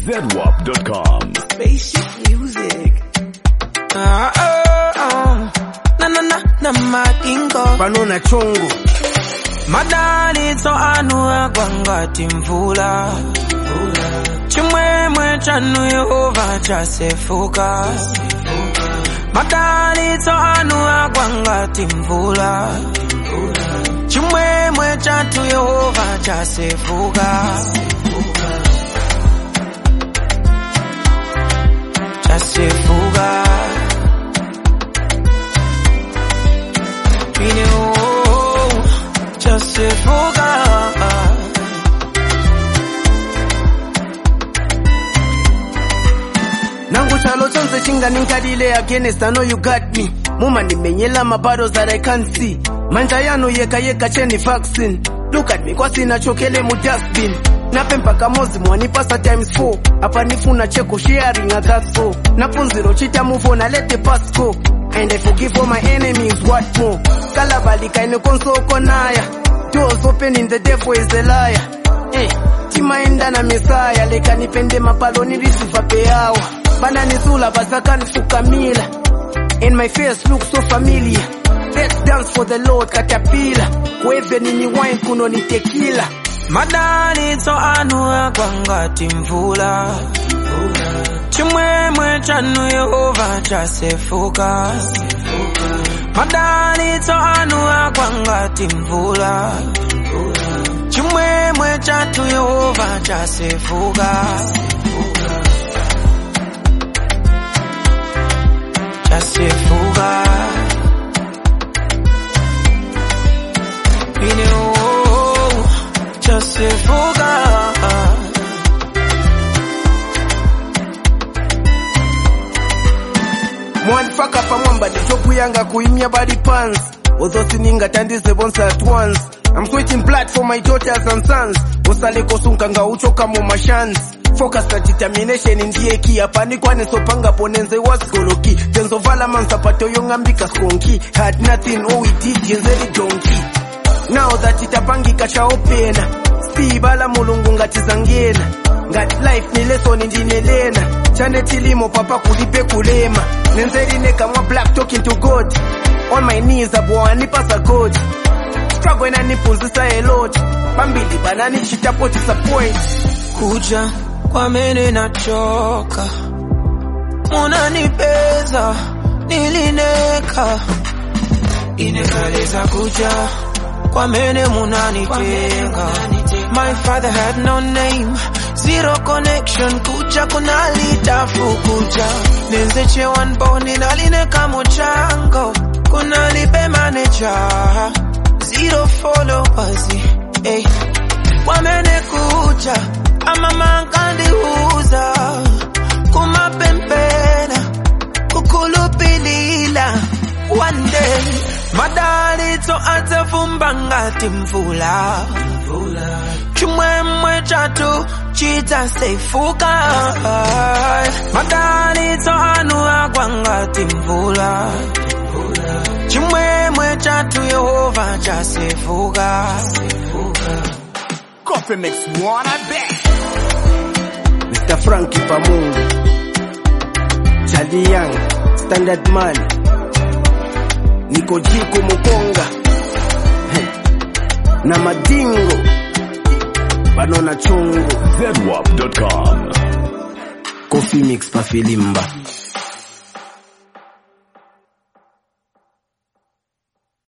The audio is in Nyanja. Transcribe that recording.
ZWAP.com. Spaceship music. Ah, ah, ah. Na na na na madingo. panona chongo Madalitso anu agwangati mvula. Chimwemwe chanu Yehova chasefuka. Madalitso anu agwangati mvula. Chimwemwe chatu Yehova chasefuka. Chasefuka. Bine oh, chasefuka. nangu chalo chonse chinganinkalile against I know you got me muma nimenyela mabattles that I can't see manja yano yeka yeka cheni vaccine look at me kwasina chokele mu dustbin nape mpaka mozi mwanipasa times 4 apa nifuna cheko sharing a that's so napunziro chita move on I let the past go and I forgive all my enemies what more kalabalika ine konsoko naya doors open in the devil is a liar eh timaenda na misaya leka nipende mapalo nilisiva peawa bananisula basakanifukamila and my face looks so familiar let's dance for the lord katapila kweve nini wine kuno ni tequila Madalitso anu agwangati mvula. Chimwemwe chanu Yehova chasefuka. Madalitso anu agwangati mvula. Chimwemwe chatu Yehova chasefuka. Chasefuka. Bine oh, chasefuka. mwanifaka pamwamba ndichokuyanga kuimya body pants although siningatandize bonse at once I'm switching blood for my daughters and sons usale kosunkanga uchoka mu mashans focus na determination ndiye ki apani kwanisopanga ponenze wasigoloki tenzovala mansapato yong'ambika skonki had nothing all we did yenzeri donki now that itapangika chaopena sibala mulungu ngatizangena ngati life ni lesson ndinelena chane chilimo papa kulipe kulema nenzerine kamwa black talking to god on my knees abwanipasa god struggle inanipunzisa a lot pambili bananichitapo disappoint kuja kwamene nachoka munanipeza nilineka inekaleza kuja kwamene munanitenga my father had no name zero connection kuja kunalitafu kuja nenzeche wanboni nalineka muchango kunalipe maneja zero followers hey. wamenekuja amamankandiuza kumapempena kukulupilila one day madalitso atafumba ngati mvula chimwemwe chatu chitasefuka madalitso anu agwa ngati mvula chimwemwe chatu yehova chasefuka Coffee Mix One, I bet. Mr. Frankie Pamungu Charlie Young Standard Man Niko Jiko Mukonga Heh. na Madingo Banona Chungu ZWAP.com. Coffee Mix pa Filimba